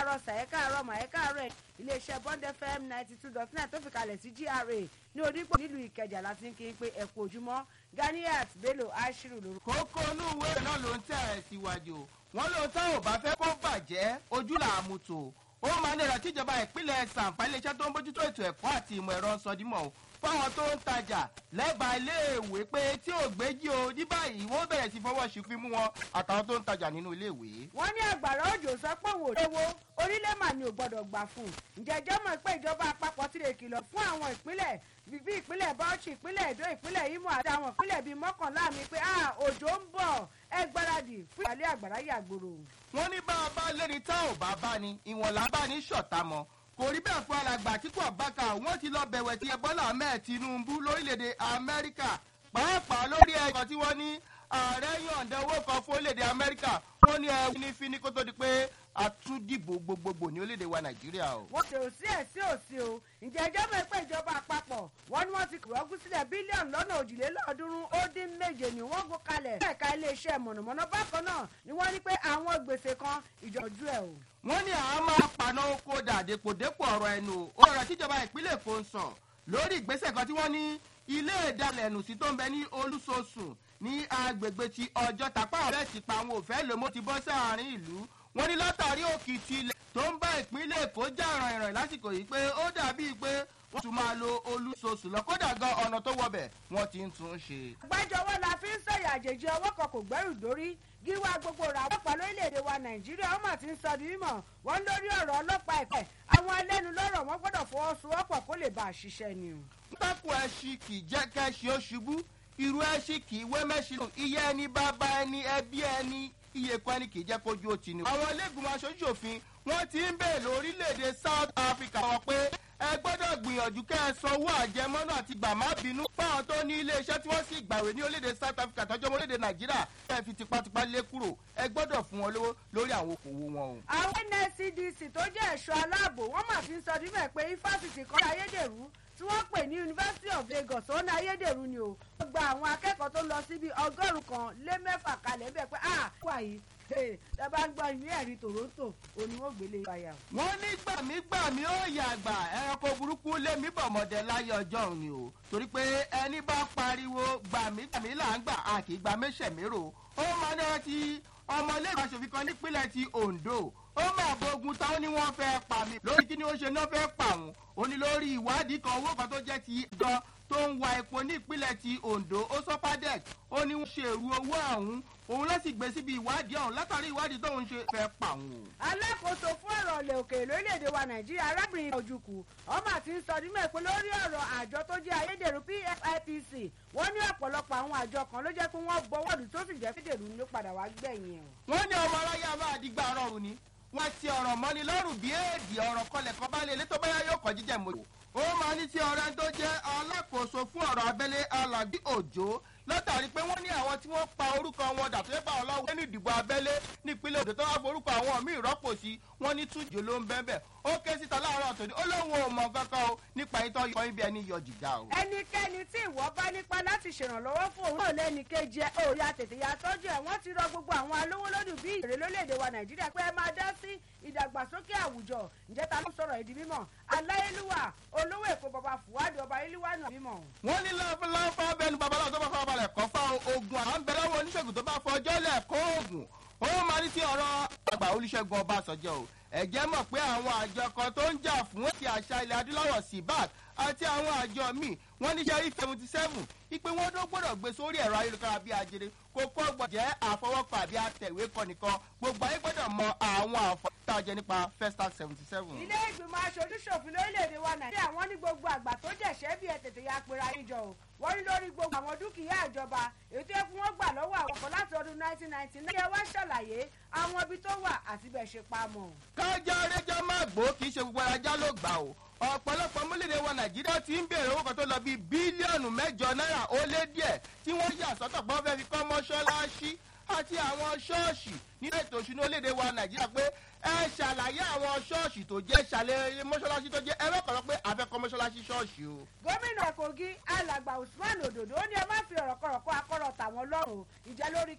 káàárọ̀ sà ẹ káàárọ̀ mà ẹ káàárọ̀ iléeṣẹ́ bond fm ninety two dot nine tó fi kalẹ̀ sí gra ní onípò nílùú ìkẹjà láti ń kí n pé ẹ kú ojúmọ́ ganiat bello ashiru lórúkọ. kókó inú ìwé náà ló ń tẹ̀ ẹ́ síwájú wọn ló tá ò bá fẹ́ kó bàjẹ́ ojú là á mú tò ó máa ní ìrántí ìjọba ìpínlẹ̀ sàǹfà iléeṣẹ́ tó ń bójútó ètò ẹ̀kọ́ àti ìmọ̀ ẹ̀rọ sọdímọ̀ fáwọn tó ń tajà lẹ́bàá iléèwé pé tí ò gbéjì o ní báyìí wọ́n bẹ̀rẹ̀ sí fọwọ́ sí fi mú wọn àtàwọn tó ń tajà nínú iléèwé. wọ́n ní àgbàrá òjò sọ pé òun ò léwo orílẹ̀ mà ni ò gbọ́dọ̀ gbà fún un ǹjẹ́ ẹjọ́ mọ̀ pé ìjọba àpapọ̀ ti lè kìlọ̀ fún àwọn ìpínlẹ̀ bíbí ìpínlẹ̀ bauchi ìpínlẹ̀ èdò ìpínlẹ̀ imo àti àwọn ìpínlẹ̀ bíi mọ́kànlá mi pé òjò ń bọ̀ ẹ gbáradì fún ìpàlẹ́ àgbàrá yàgbòrò. wọ́n ní bá a bá léni tá ò bá bá ni ìwọ̀n là bá ní ṣọ̀tá mọ́ kò rí bẹ́ẹ̀ fún alàgbà àtìkú àbáka wọ́n ti lọ bẹ̀wẹ̀ tí ẹbọ́là ahmed tinubu lórílẹ̀‐èdè amẹ́ríkà pàápàá lórí ẹ̀kọ́ tí wọ́n ní ààrẹ yọ̀ǹda owó kan fún orílẹ̀‐èdè amẹ́ríkà wọ́n ní ẹ̀wù ní fíní kó tó di pé àtúndìbò gbogbogbò ní orílẹ̀‐èdè wa nàìjíríà o. wọ́n ṣe òsí ẹ̀ sí òsí o ǹjẹ́ ẹjọ́ mọ̀ pé ìjọba àpapọ̀ wọ́n ní wọ́n ti kìrọ́gún sílẹ̀ bílíọ̀nù lọ́nà òjìlélọ́ọ̀ọ́dúnrún ó dín méje ni wọ́n gbó kalẹ̀ ẹ̀ka iléeṣẹ́ mọ̀nàmọ́ná bákan náà ni wọ́n ní pé àwọn gbèsè kan ìjọ́jú ẹ̀ o. wọ́n ní àwọn máa paná oko dàdépòdépò ọ̀rọ̀ ẹnu o ọ̀rọ̀ tíjọba ìpínlẹ̀ èkó ń sàn lórí ìgbésẹ̀ kan tí wọ́n ní ilé ìdálẹ̀ ẹ̀nù sí tó ń bẹ ní olúṣoṣù ní agbègbè ti ọjọ́ tàpá ọ̀rẹ́ ti pa àwọn òfẹ́ lòmó ti bọ́ sáàrin ìlú wọ́n ní látàrí òkìtì ilẹ̀ tó ń bá ìpínlẹ̀ èkó já ìrànìràn lásìkò yìí pé ó dàbí pé wọ́n tún máa lo olúṣoṣù lọ kódà gan ọ̀nà tó wọbẹ̀ wọ́n ti ń tún ṣe. àgbájọwọ́ la fi ń sọ̀yà àjèjì ọwọ́ kan kò gbẹ́rù dórí gíwá gbogbo rà ọlọ́pàá lórílẹ̀‐èdè wa nàìjíríà ọmọ tí ń sọ di mímọ̀ wọ́n lórí ọ̀rọ̀ ọlọ́pàá ẹ̀pẹ́ àwọn ẹlẹ́nu lọ́rọ̀ wọn gbọ́dọ̀ fọwọ́sowọ́pọ̀ kó lè bá a ṣiṣẹ́ ni. pákó ẹṣin kì í jẹ́ kẹ́ṣin ó ṣubú irú ẹṣin kì í wé mẹ́ṣin iye ẹni bàbá ẹni ẹbí ẹni iye kan ẹni kì í jẹ́ kójú ó ti ní. àwọn iléegbìmọ̀ aṣojú òfin wọ́n ti ń bèèrè lórílẹ̀‐èdè south africa wọ́n pé ẹ gbọ́dọ̀ gbìyànjú kẹ́ ẹ sanwó àjẹmọ́nà àti gbà má bínú fáwọn tó ní iléeṣẹ́ tí wọ́n sì gbàwé ní orílẹ̀-èdè south africa tọ́jú ọmọ orílẹ̀-èdè nàìjíríà kẹ́ ẹ fi tipátipá lé kúrò ẹ gbọ́dọ̀ fún wọn lówó lórí àwọn okòwò wọn o. àwọn nscdc tó jẹ́ ẹ̀ṣọ́ aláàbò wọ́n mà fi ń sọ níbẹ̀ pé ifásitì kan ayédèrú tí wọ́n pè ní university of lagos ó ní ayédèrú ni o. wọ́n gba àwọn akẹ́kọ̀ọ́ tó lọ síbi ọgọ́rùn-ún kan lé mẹ́fà kalẹ̀ bẹ́ẹ̀ pé ah wà yìí ẹ bá ń gbọ́ ìwé ẹ̀rí toronto òní wọ́n gbélé ìpayà. wọ́n ní gbàmígbàmí ó yàgbà ẹranko burúkú lémi bọ̀mọ̀dé láyé ọjọ́ òní o torí pé ẹni bá pariwo gbàmígbàmí là ń gbà á kì í gba méṣèmérò ó máa ní ọtí ọmọlẹ́gbẹ̀ẹ́ aṣòfin kan nípínlẹ̀ ti ondo ó máa bógun táwọn ní wọ́n fẹ́ pa mí lórí kí ni ó ṣe náà fẹ́ pa òun ó ní lórí ìwádìí kan owó kan tó jẹ́ ti gan tó ń wa epo ní ìpínlẹ̀ ti ondo ó sọ́pàdẹ́k ó ní wọ́n ṣe èrú owó ọ̀hún òun ló sì gbé síbi ìwádìí ọ̀hún látàrí ìwádìí tóun ṣe fẹ́ pa òun. alákòóso fún ọ̀rọ̀ ọ̀lẹ̀ òkèèrè lórílẹ̀‐èdè wa nàìjíríà arábìnrin ojukwu ọmọ àti ń sọ nímọ̀ pé lórí ọ̀rọ̀ àjọ tó jẹ́ ayédèrú pfipc wọ́n ní ọ̀pọ̀lọpọ̀ àwọn àjọ kan ló jẹ́ pé wọ́n bọ́wọ́lù tó sì jẹ́ fídèrú ló padà wá gbẹ̀yìn ẹ̀. wọ́n ní ọmọ aráyé a máa dìgbà rọrùn ni wọ́n ti ọ̀rọ̀ mọ́ni lọ́rùn bí èdè ọ̀rọ̀ kọlẹ̀ kan bá lè lé tó báyà yóò kọ́ jíjẹ́ mọ́tò. ó máa ní tí ọ̀rẹ́ tó jẹ́ alákòóso fún ọ̀rọ̀ abẹ́lé alàgbé òjò látàrí pé wọ́n ní àwọn tí wọ́n pa orúkọ wọn dà tó yẹ bá wọn lọ́wọ́ nínú ìdìbò abẹ́lé nípínlẹ̀ òdò tó wá forúkọ àwọn míì rọ́pò sí wọ́n ní tújò ló ń bẹ́ẹ̀ bẹ́ẹ̀ ó ké síta láàárọ̀ tòní ó lóun ò mọ̀ kankan o nípa ìtọ́ yọ ibi ẹni yọ jìjà o. ẹnikẹ́ni tí ìwọ bá nípa láti ṣèrànlọ́wọ́ fún òun náà lẹ́ni kejì ẹ̀ ó ya tètè ya tọ́jú ẹ̀ wọ́n ti rọ gbogbo àwọn alówó lódù bí ìrè lórílẹ̀‐èdè wa nàìjíríà pé ẹ máa dá sí ìdàgbàsókè àwùjọ ǹjẹ́ ta ló sọ̀rọ̀ ìdí mímọ̀ aláyélúwà olówó èkó bàbá fùwádìí ọba ilúwà náà mímọ̀. wọ́n ní láńfà bẹnu babaláwo tó bá fọ́ balẹ̀ kọ́ fáwọn ogun àwọn ń bẹ lọ́wọ́ oníṣègùn tó bá fọjọ́ lẹ̀ kó oògùn ó máa ní sí ọ̀rọ̀ àgbà olùṣègùn ọbàṣọjọ́ o ẹ̀jẹ̀ mọ̀ pé àwọn àjọ kan tó ń jà fún ti àṣà ilẹ̀ adúláwọ̀ síbáàt àti àwọn àjọ míì wọ́n ní sẹ́rí seventy seven ipe wọn tó gbọ́dọ̀ gbé sórí ẹ̀rọ ayélujára bíi ajere kó kọ́ gbọ́ jẹ́ àfọwọ́kọ àbí àtẹ̀wé kọ nìkan gbogbo ayé gbọ́dọ̀ mọ àwọn àǹfààní tá a jẹ nípa festa seventy seven. ilé ìgbìmọ̀ aṣojú ṣòfin lórílẹ̀‐èdè wa nàìjíríà wọ́n ní gbogbo àgbà tó jẹ̀ṣẹ́ bí ẹ tètè ya pera níjọ o wọ́n ní lórí gbogbo àwọn dúkìá ìjọba èyí tó yẹ kí wọ́n gbà lọ́wọ́ àwọn kan láti ọdún nineteen ninety nine. ẹ wá ṣàlàyé àwọn ibi tó wà àti bẹ́ẹ̀ ṣe pa mọ́. kájà rẹjọ má gbó kì í ṣe gbogbo ajá ló gbà o ọ̀pọ̀lọpọ̀ múlẹ̀dẹ̀ wa nàìjíríà ti ń béèrè owó kan tó lọ bíi bílíọ̀nù mẹ́jọ náírà ó lé díẹ̀ tí wọ́n yà sọ́tọ̀ pé wọ́n fẹ́ fi kọ́ mọ́ṣáláṣí àti àwọn ṣọ́ọ̀ṣì nínú ètò ìṣúná orílẹ̀-èdè wa nàìjíríà pé ẹ ṣàlàyé àwọn ṣọ́ọ̀ṣì tó jẹ́ ṣàlẹ̀ mọ́ṣáláṣí tó jẹ́ ẹ mẹ́kànlá pé àfẹ́kọ́ mọ́ṣáláṣí ṣọ́ọ̀ṣì o. gómìnà kogi alàgbà usman ododo ó ní ẹ má fi ọ̀rọ̀ kọ̀rọ̀ kọ́ akọ́rọ̀ tàwọn lọ́rùn ìjà lórí